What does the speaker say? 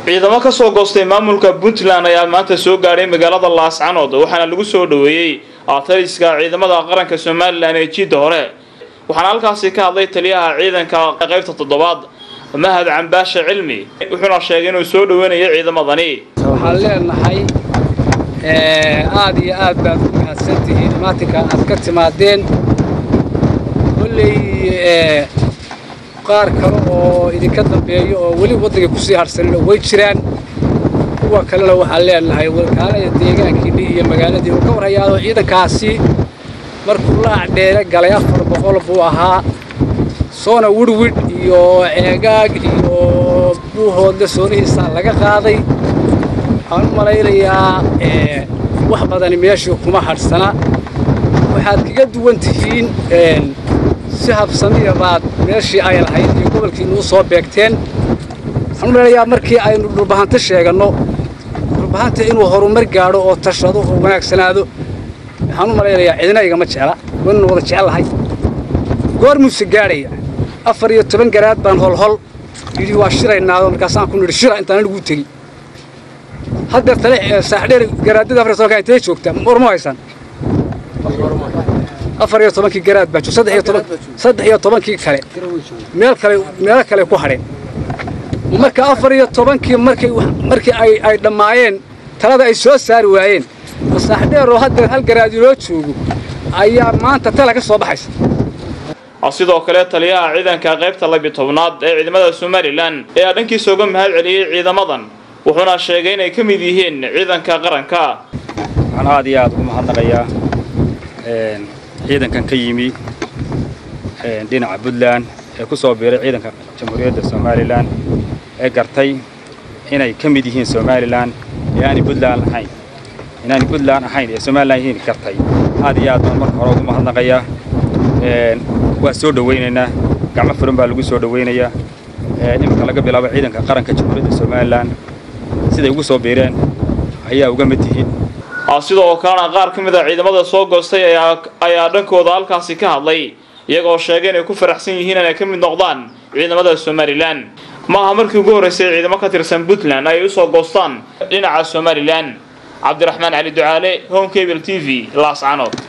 ciidamo ka soo goostay maamulka puntland ayaa maanta soo gaadhay magaalada laascanood waxaana lagu soo dhoweeyey taliska ciidamada qaranka somalilan ee jiidda hore waxaana halkaasi ka hadlay taliyaha ciidanka qaybta toddobaad mahad cambaashe cilmi wuxuuna sheegay inuu soo dhoweynayo ciidamadani waxaan leenahay aad iyo aad baad u mahadsantihiin imaatinka aad ka timaadeen kolley qaar kale oo idinka dambeeyo oo weli waddanka kusii harsanina way jiraan kuwa kalena waxaan leenahay wakaalada deegaankiinni iyo magaaladii uu ka warhayaado ciidankaasi markuu la acdheere galay afar boqol buu ahaa soona wirwidh iyo ceegaag iyo buuhoodle soonihiisaa laga qaaday waxaan u malaynayaa wax badani meeshii kuma hadhsana waxaad kaga duwan tihiin si habsamiya baad meeshii ay lahayd iyo gobolkiinuu soo beegteen waxaan u malaynayaa markii aynu dhulbahanta sheeganno dhulbahanta inuu horumar gaadho oo tashado oo wanaagsanaado waxaan u malaynayaa cidina igama jecla wannu wada jecellahay goor muuse gaadhaya afar iyo toban garaad baan holhol yidhi waa shiraynaado markaasaan ku nidhi shira intaan anigu tegi haddeer tale saaxdheer garaadada afar iyo tobanka intee joogta war ma haysan afar iyo tobankii garaad baa saddex iyo toban saddex iyo tobankii kale meel kale meelo kale ku hadheen marka afar iyo tobankii markay markii ay ay dhammaayeen talada ay soo saari waayeen saaxdheer oo haddeer hal garaadi loo joogo ayaa maanta tala ka soo baxaysa sidoo kale taliyaha ciidanka qaybta labi tobnaad ee ciidamada somalilan ayaa dhankiisa uga mahad celiyey ciidamadan wuxuuna sheegay inay ka mid yihiin ciidanka qaranka waxaan aad iyo aad ugu mahadnaqayaa ciidankan ka yimi dhinaca puntland ee ku soo biiray ciidanka jamhuuriyadda somalilan ee gartay inay ka mid yihiin somalilan ee aanay puntland ahayn inaanay puntland ahayn ee somalilan yihiin gartay aad iyo aad baan marka hore ugu mahadnaqayaa waa soo dhowaynaynaa gacmo furan baa lagu soo dhowaynayaa iminka laga bilaabo ciidanka qaranka jamhuuriyadda somalilan siday ugu soo biireen ayaa uga mid tihiin sidoo kalena qaar ka mid a ciidamada soo goostay ayaa dhankooda halkaasi ka hadlay iyagoo sheegay inay ku faraxsan yihiin inay ka mid noqdaan ciidamada somalilan ma aha markii ugu horraysay ciidamo ka tirsan puntland ay u soo goostaan dhinaca somalilan cabdiraxmaan cali ducaale home cable t v laascanood